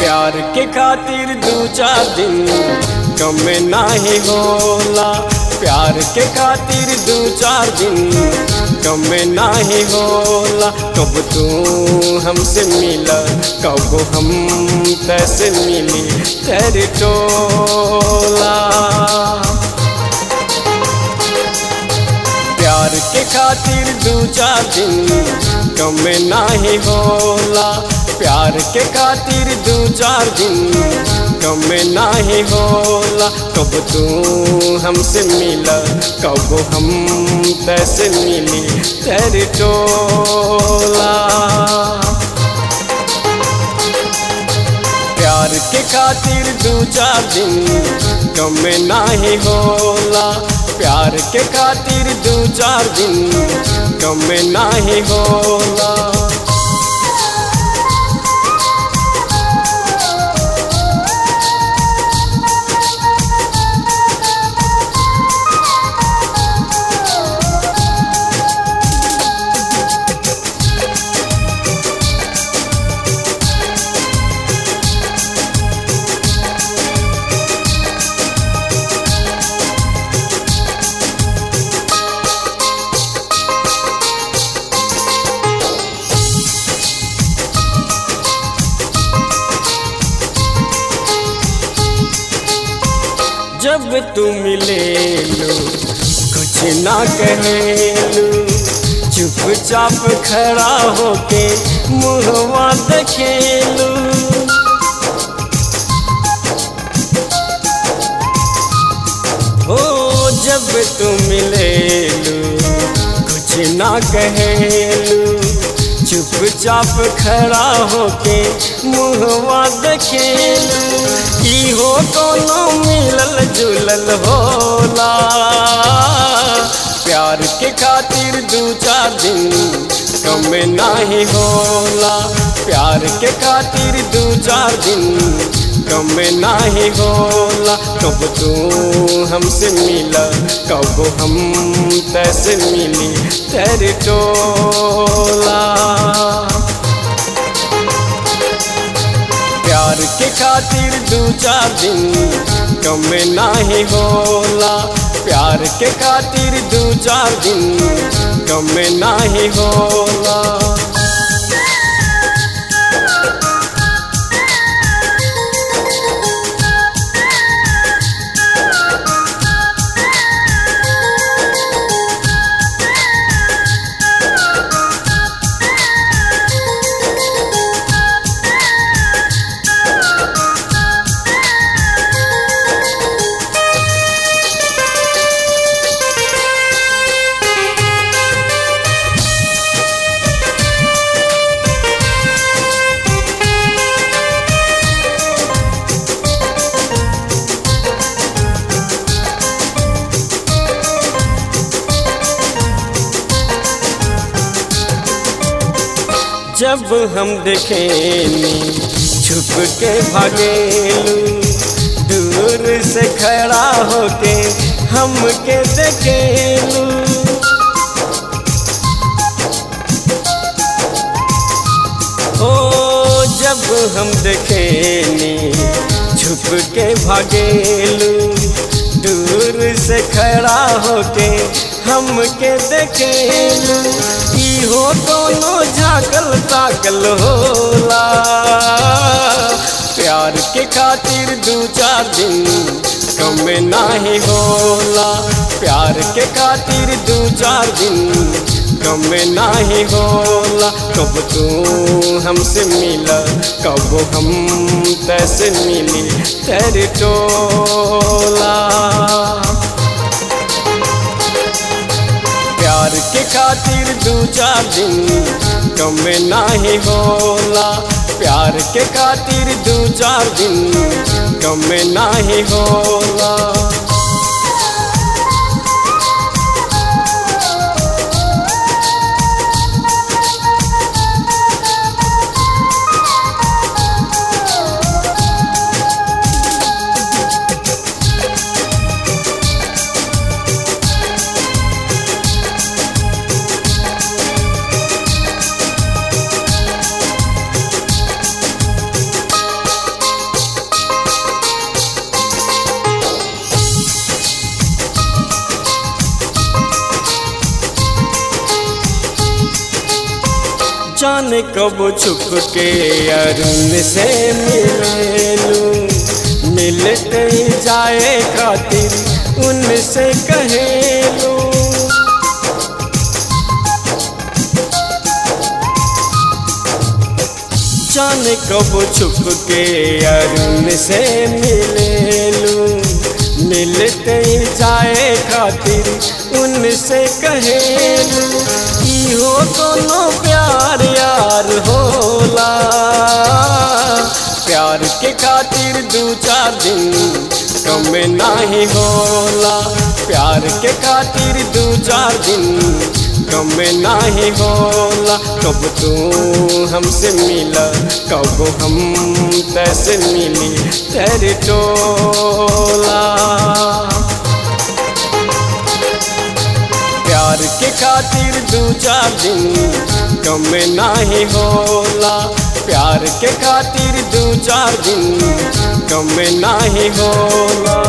प्यार के खातिर दू चार दिन कम नाही होला प्यार के खातिर दू चार दिन कम नाही होला कब तू हमसे मिला कब हम तैसे मिली तेरे टोला प्यार के खातिर दू चार दिन कम नाही होला प्यार के खातिर दू चार दिन कम नाही होला कब तू हमसे मिला कब हम तैसे मिली तेरे टोला प्यार के खातिर दू चार दिन कम नाही होला प्यार के खातिर दू चार दिन कम नाही होला जब तू मिले लो कुछ ना कहेलू चुपचाप खड़ा होके मुहवा देखेलू ओ जब तू मिले लो कुछ ना कहेलू चुपचाप खड़ा होके मुहवा देखेलू की हो कोनो मिलल जुलल होला प्यार के खातिर दू चार दिन कम नाही होला प्यार के खातिर दू चार दिन कम नाही होला कब तू हमसे मिला कब हम तैसे मिली तेरे टोला प्यार के खातिर दू चार दिन कम नाही होला प्यार के खातिर दू चार दिन कम नाही होला जब हम देखेनी छुप के भागेलू दूर से खड़ा होके हमके देखेलू ओ जब हम देखेनी छुप के भागेलू दूर से खड़ा होके हमके देखेलू इहो कोनो झाकल ताकल होला प्यार के खातिर दू चार दिन कम नाही होला प्यार के खातिर दू चार दिन कम नाही होला कब तू हमसे मिला कब हम तैसे मिली तेरे टोला प्यार के खातिर दू चार दिन कम नाही होला प्यार के खातिर दू चार दिन कम नाही होला जाने कब छुप के अरुण से मिलेलू मिलते ही जाए खातिर उनसे कहेलू जाने कब छुप के अरुण से मिलेलू मिलते ही जाए खातिर उनसे कहेलू इहो कोनो प्यार यार होला प्यार के खातिर दू चार दिन कम नाही होला प्यार के खातिर दू चार दिन कम नाही होला कब तू हमसे मिला कब हम तैसे मिली तेरे टोला प्यार के खातिर दू चार दिन कम नाही होला प्यार के खातिर दू चार दिन कम नाही होला